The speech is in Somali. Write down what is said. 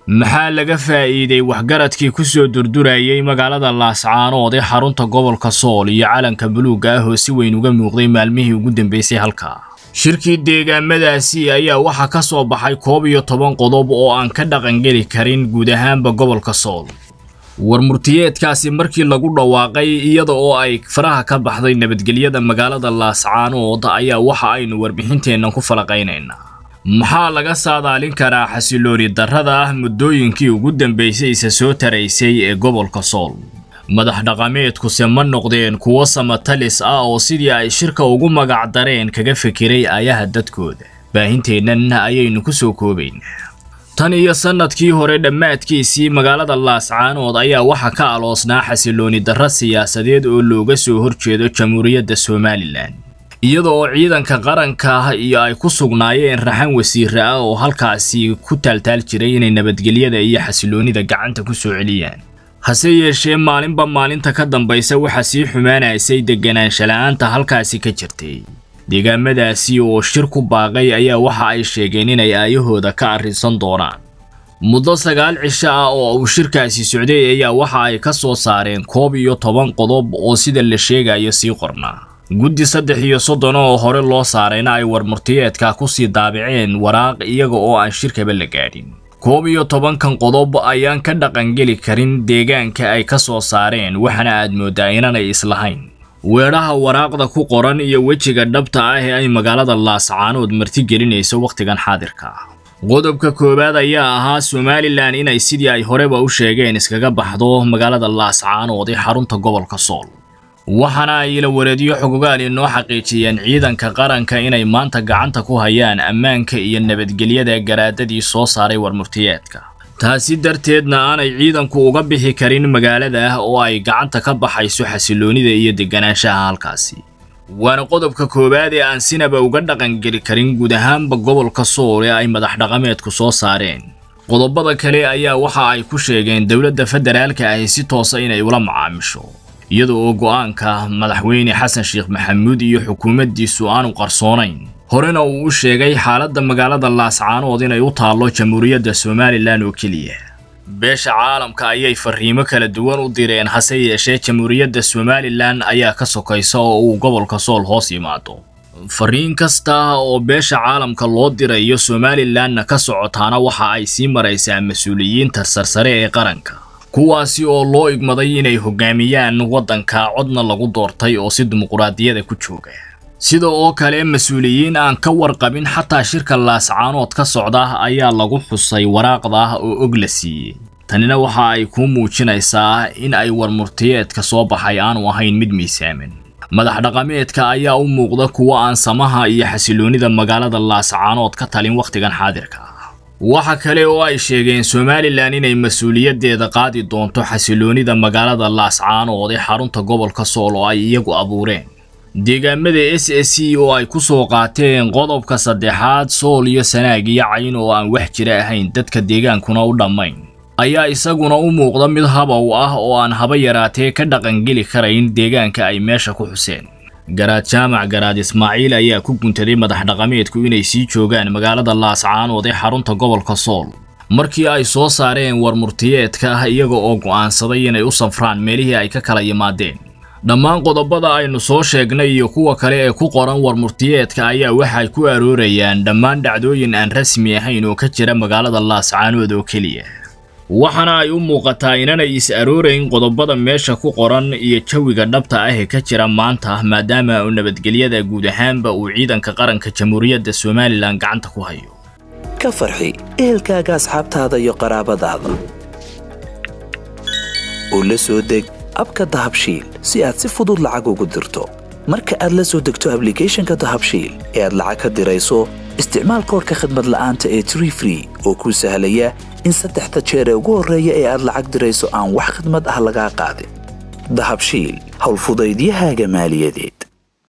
maxaa laga faa'iiday waxgaradkii ku soo durdurayay magaalada laascaanood ee xarunta gobolka sool iyo calanka buluugga ah oo si weyn uga muuqday maalmihii ugu dambeysay halkaa shirkii deegaamadaasi ayaa waxaa ka soo baxay koob iyo toban qodob oo aan ka dhaqangeli karin guud ahaanba gobolka sool war murtiyeedkaasi markii lagu dhawaaqay iyada oo ay faraha ka baxday nabadgelyada magaalada laascaanood ayaa waxa aynu warbixinteennan ku falaqaynaynaa maxaa laga saadaalin karaa xasilooni darrada ah muddooyinkii ugu dambaysay isa soo taraysay ee gobolka sool madax dhaqameedkuse ma noqdeen kuwo samatalis ah oo sidii ay shirka ugu magac dareen kaga fikiray ayaha dadkooda baahinteennan ayaynu ku soo koobaynaa tan iyo sannadkii hore dhammaadkiisii magaalada laascaanood ayaa waxaa ka aloosnaa xasilooni darro siyaasadeed oo looga soo horjeedo jamhuuriyadda somalilan iyada oo ciidanka qaranka iyo ay ku sugnaayeen raxan wasiire ah oo halkaasi ku taaltaal jiray inay nabadgelyada iyo xasiloonida gacanta ku soo celiyaan hase yeeshee maalinba maalinta ka dambaysa waxaa sii xumaanaysay deganaansha la-aanta halkaasi ka jirtay deegaamadaasi oo shir ku baaqay ayaa waxa ay sheegeen inay aayahooda ka arrinsan doonaan muddo sagaal cisho ah oo uu shirkaasi socday ayaa waxa ay ka soo saareen koob iyo toban qodob oo sida la sheegayo sii qornaa guddi saddex iyo soddon oo hore loo saarayna ay warmurtiyeedka ku sii daabiceen waraaq iyaga oo aan shirkaba la gaadhin koob iyo tobankan qodob ayaan ka dhaqangeli karin deegaanka ay ka soo saareen waxaana aad mooddaa inanay islahayn weedhaha waraaqda ku qoran iyo wejiga dhabta ah ee ay magaalada laascaanood martigelinayso wakhtigan xaadirka ah qodobka koowaad ayaa ahaa somalilan inay sidii ay horeba u sheegeen iskaga baxdo magaalada laascaanood ee xarunta gobolka sool waxaana ay ila wareedyo xogogaal inoo xaqiijiyeen ciidanka qaranka inay maanta gacanta ku hayaan ammaanka iyo nabadgelyada garaadadii soo saaray warmurtiyeedka taasi darteedna aanay ciidanku uga bixi karin magaalada oo ay gacanta ka baxayso xasiloonida iyo deganaanshaha halkaasi waana qodobka koowaad ee aan sinaba uga dhaqangeli karin guud ahaanba gobolka sool ee ay madax dhaqameedku soo saareen qodobada kale ayaa waxa ay ku sheegeen dowladda federaalka ahi si toosa inay ula macaamisho iyada oo go'aanka madaxweyne xasan sheekh maxamuud iyo xukuumaddiisu aanu qarsoonayn horena uu u sheegay xaaladda magaalada laascaanood inay u taallo jamhuuriyadda somalilan oo keliya beesha caalamka ayay fariimo kala duwan u direen hase yeeshee jamhuuriyadda somalilan ayaa ka sokaysa oo uu gobolka sool hoos yimaado fariin kasta oo beesha caalamka loo dirayo somalilanna ka socotaana waxa ay sii maraysaa mas-uuliyiinta sarsare ee qaranka kuwaasi oo loo igmaday inay hogaamiyaan waddanka codna lagu doortay oo si dimuquraadiyada ku jooga sida oo kale mas-uuliyiin aan ka warqabin xataa shirka laascaanood ka socda ayaa lagu xusay waraaqda oo og la siiyey tanina waxa ay kuu muujinaysaa in ay warmurtiyeedka soo baxay aanu ahayn mid miisaaman madax dhaqameedka ayaa u muuqda kuwa aan samaha iyo xasiloonida magaalada laascaanood ka talin wakhtigan xaadirka waxa kale oo ay sheegeen somalilan inay mas-uuliyaddeeda qaadi doonto xasiloonida magaalada laascaanood ee xarunta gobolka sool oo ay iyagu abuureen deegaamada s s c oo ay ku soo qaateen qodobka saddexaad sool iyo sanaag iyo cayn oo aan wax jira ahayn dadka deegaankuna u dhammayn ayaa isaguna u muuqda mid habow ah oo aan haba yaraatee ka dhaqangeli karayn deegaanka ay meesha ku xuseen garaad jaamac garaad ismaaciil ayaa ku guntaday madax dhaqameedku inay sii joogaan magaalada laascaanood ee xarunta gobolka sool markii ay soo saareen warmurtiyeedka ah iyaga oo go'aansaday inay u safraan meelihii ay ka kala yimaadeen dhammaan qodobada aynu soo sheegnay iyo kuwa kale ee ku qoran warmurtiyeedka ayaa waxay ku aroorayaan dhammaan dhacdooyin aan rasmi ahayn oo ka jira magaalada laascaanood oo keliya waxaana ay u muuqataa inanay is aroorayn qodobada meesha ku qoran iyo jawiga dhabta ah ee ka jira maanta maadaama uu nabadgelyada guud ahaanba uu ciidanka qaranka jamhuuriyadda somalilan gacanta ku hayo ka farxi ehelkaaga asxaabtaada iyo qaraabadaada oo la soo deg abka dahabshiil si aad si fudud lacag ugu dirto marka aad la soo degto ablicathonka dahabshiil ee aad lacag ka dirayso isticmaal koorka khadmad la'aanta ee tree free oo kuu sahlaya in saddexda jeer ee ugu horreeya ee aad lacag dirayso aan wax khidmad ah lagaa qaadin dahabshiil howlfudaydiyahaaga maaliyadeed